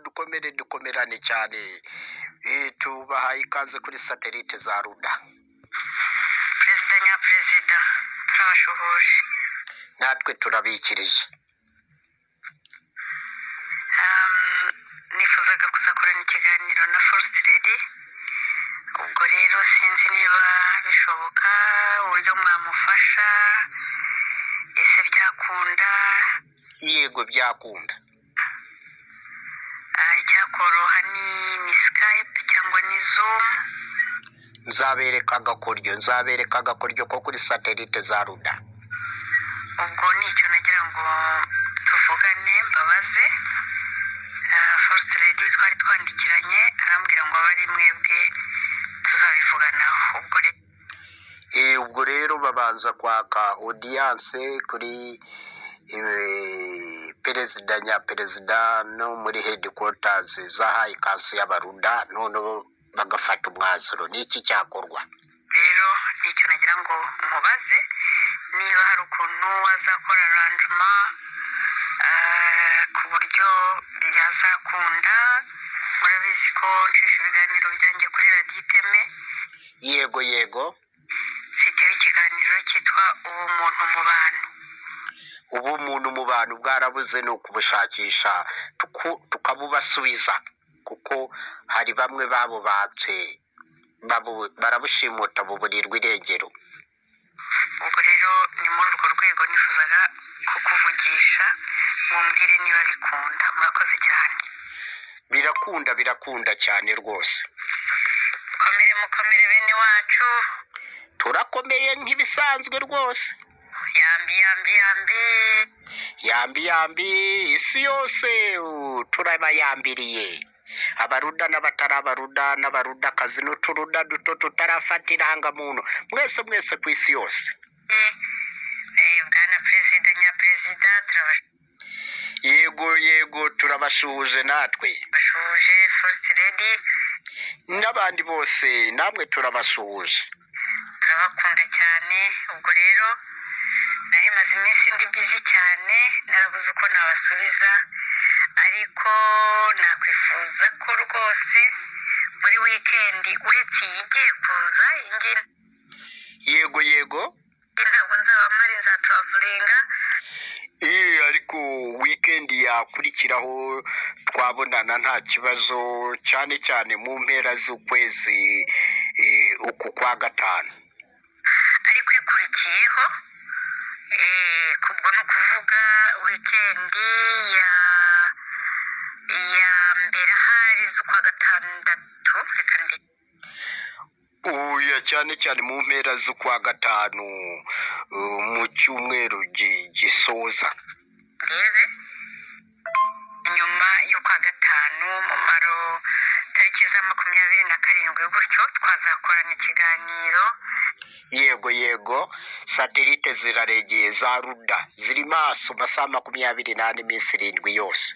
dukomere dukomerane cyane tubahaye ikaze kuri satelite za ruda perezida nyaperezida turabashuhuje natwe turabikirije Ehm, nifuzaga kuzakorana ikiganiro na forest lady ubwo rero sinzi niba bishoboka uburyo mwamufasha ese byakunda yego byakunda Ah, icyakoroha ni ni skype cyangwa ni zoom nzabereka agakoryo nzabereka agakoryo ko kuri satelite za ruda ubwo nicyo nagira ngo tuvugane mbabaze Ah, forest lady twari twandikiranye arambwira ngo abe ari mwebwe tuzabivuganaho ubwo rero Eh, ubwo rero babanza kwaka odiyanse kuri eh, perezida nyaperezida no muri hedikwatazi zahaye ikaze y'abaruda noneho bagafata umwanzuro ni iki cyakorwa rero nicyo nagira ngo mubaze niba hari ukuntu azakora arangema ku buryo yazakunda murabizi ko ncisha ibiganiro byanjye kuri radiyo iteme yego yego mfiteho ikiganiro cyitwa ubumuntu mu bantu ubu umuntu mu bantu bwarabuze ni ukubushakisha tuku- tukabubasubiza kuko hari bamwe babubatse babu- barabushimuta buburirwa irengero ubwo rero ni muri urwo rwego nifuzaga kukuvugisha mumbwire niba bikunda murakoze cyane birakunda birakunda cyane rwose mukomere mukomere bene wacu turakomeye nk'ibisanzwe rwose yambi yambi yambi yambi yambi isi yose u, turabayambiriye abaruda n'abatari abaruda n'abarudakazi n'uturuda duto tutarafata irangamuntu mwese mwese ku isi yose Eh, bwana perezida nyaperezida yego yego turabashuhuje natwe turabashuje first lady n'abandi bose namwe turabasuhuje turabakunda cyane ubwo rero nari maze iminsi ndi bizi cyane narabuze uko nabasubiza ariko nakwifuza ko rwose muri wikendi uretse iyi igiye kuza iyi ngiyi yego yego ntabwo nzabamara nzaturavuringa Eh, ariko weekend yakurikiraho twabonana nta kibazo cyane cyane mu mpera z'ukwezi eh, uku kwa gatanu ariko ikurikiyeho eh, ubwo ni ukuvuga wikendi ya ya mbere ahari z'ukwa gatandatu reka ndi- uya cyane cyane mu mpera z'ukwa gatanu eh, mu cyumweru gi- gisoza ndebe nyuma y'ukwa gatanu mumaro tariki za makumyabiri na karindwi gutyo twazakorana ikiganiro yego yego satelite ziraregeye za ruda ziri maso masaha makumyabiri n'ane iminsi irindwi yose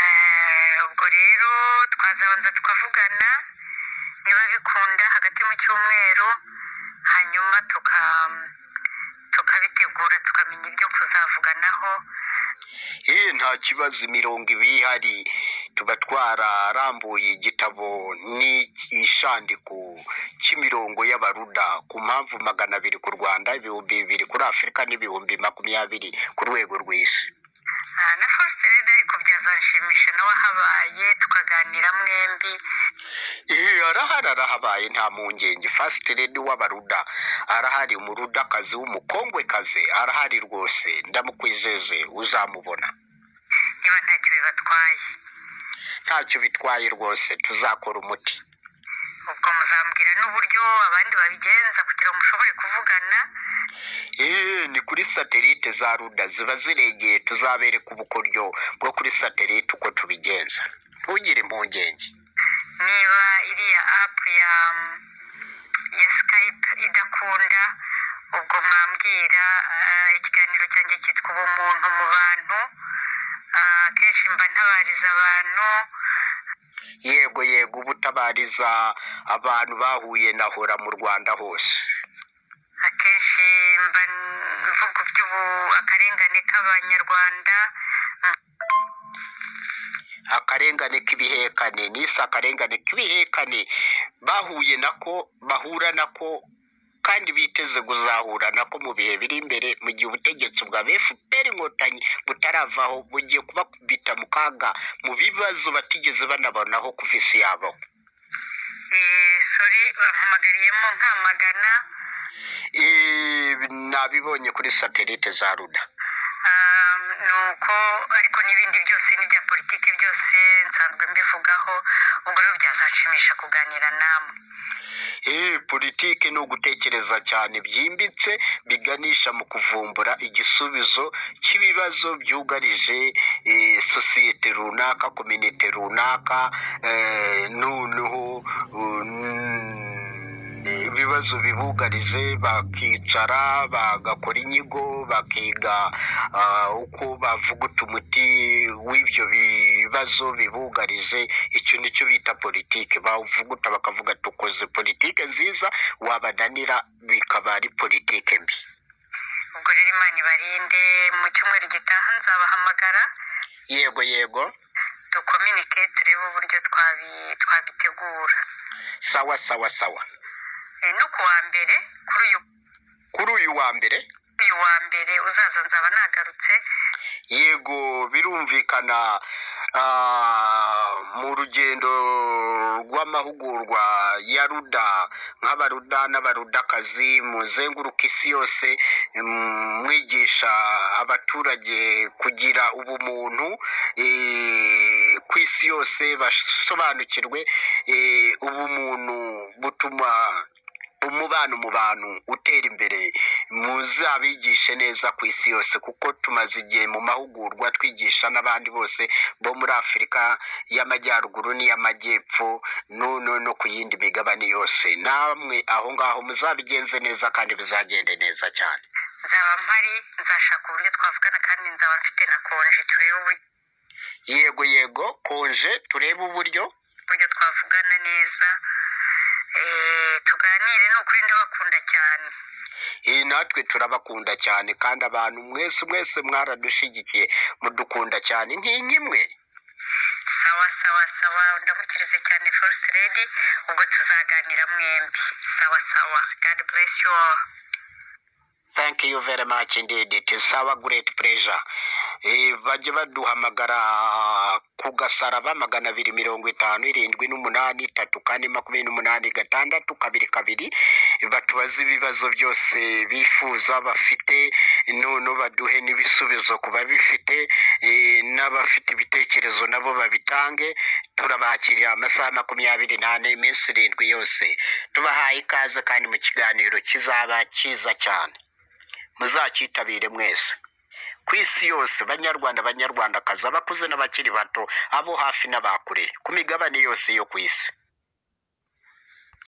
Eh, ubwo rero twazabanza tukavugana niba bikunda hagati mu cyumweru hanyuma tuka tukabitegura tukamenya ibyo kuzavuganaho Eh, nta kibazo imirongo iba ihari tuba twararambuye igitabo n'ishandiko cy'imirongo y'abaruda ku mpamvu magana abiri ku rwanda ibihumbi bibiri kuri afurika n'ibihumbi makumyabiri ku rwego rw'isi Ah, na force rero ariko byazanshimisha nawe ahabaye tukaganira mwembi Eh, arahari arahabaye nta mpungenge fasiteredi w'abaruda arahari umurudakazi w'umukongwekazi arahari rwose ndamukwizeze uzamubona niba ntacyo bibatwaye ntacyo bitwaye rwose tuzakora umuti ubwo muzambwira n'uburyo abandi babigenza kugira ngo mushobore kuvugana Eh, ni kuri satelite za ruda ziba ziregeye tuzabereka ubukoryo bwo kuri satelite uko tubigenza ntugire impungenge niba iriya apu ya ya skype idakunda ubwo mwambwira ah, ikiganiro cyanjye cyitwa ubumuntu mu bantu Ah, akenshi mba ntabariza abantu yego yego ubutabariza abantu bahuye na hora mu rwanda hose akenshi mba mvuga iby'ubu akarengane k'abanyarwanda akarengane k'ibihekane nise akarengane k'ibihekane bahuye nako bahura nako kandi biteze kuzahura nako mu bihe biri imbere mu gihe ubutegetsi bwa fpr inkotanyi butaravaho bugiye kubakubita mu kaga mu bibazo batigeze banabonaho kuva isi yabo sori bampamagariyemo nkamagana Eh, nabibonye kuri satelite za ruda Ah, ni uko ariko n'ibindi byose n'ibya politiki byose nsanzwe mbivugaho ubwo rero byazashimisha kuganira namwe Eh, politiki ni ugutekereza cyane byimbitse biganisha mu kuvumbura igisubizo cy'ibibazo byugarije eh, sosiyete runaka kominite runaka eh, noneho um, ibibazo bibugarije bakicara bagakora inyigo bakiga ah, uko bavuguta umuti w'ibyo bibazo bibugarije icyo nicyo bita politiki bavuguta bakavuga tukoze politiki nziza wabananira bikaba ari politiki mbi ubwo rero imana ibarinde mu cyumweru gitaha nzabahamagara yego yego dukominike turebe uburyo twabi- twabitegura sawa sawa sawa Eh, no ku wa mbere kuri uyu kuri uyu wa mbere uyu wa mbere uzaza nzaba nagarutse yego birumvikana ah, mu rugendo rw'amahugurwa ya ruda nk'abaruda n'abarudakazi muzenguruka isi yose mm, mwigisha abaturage kugira ubumuntu eh, ku isi yose basobanukirwe eh, ubumuntu butuma umubano mu bantu utera imbere muzabigishe neza ku isi yose kuko tumaze igihe mu mahugurwa twigisha n'abandi bose bo muri afurika y'amajyaruguru n'iy'amajyepfo no no no ku yindi migabane yose namwe aho ngaho muzabigenze neza kandi bizagende neza cyane nzaba mpari nzashaka uburyo twavugana kandi nzaba mfite na konje turebe uburyo yego yego konje turebe uburyo uburyo twavugana neza Eh, tuganire ni ukuri ndabakunda cyane iyi natwe turabakunda cyane kandi abantu mwese mwese mwaradushigikiye mudukunda cyane nk'inkimwe sawa sawa sawa ndamukirize cyane first lady ubwo tuzaganira mwembi sawa sawa god bless you all thank you very much indeed it is our great pleasure Eh, bajye baduhamagara ku gasaraba magana abiri mirongo itanu irindwi n'umunani itatu kane makumyabiri n'umunani gatandatu kabiri kabiri batubaze ibibazo byose bifuza bafite noneho baduhe n'ibisubizo ku babifite eh, n'abafite ibitekerezo nabo babitange turabakiriye amasaha makumyabiri n'ane iminsi irindwi yose tubahaye ikaze kandi mu kiganiro kizaba cyiza cyane muzacyitabire mwese ku isi yose banyarwanda banyarwandakazi abakuze n'abakiri bato abo hafi n'abakure ku migabane yose yo ku isi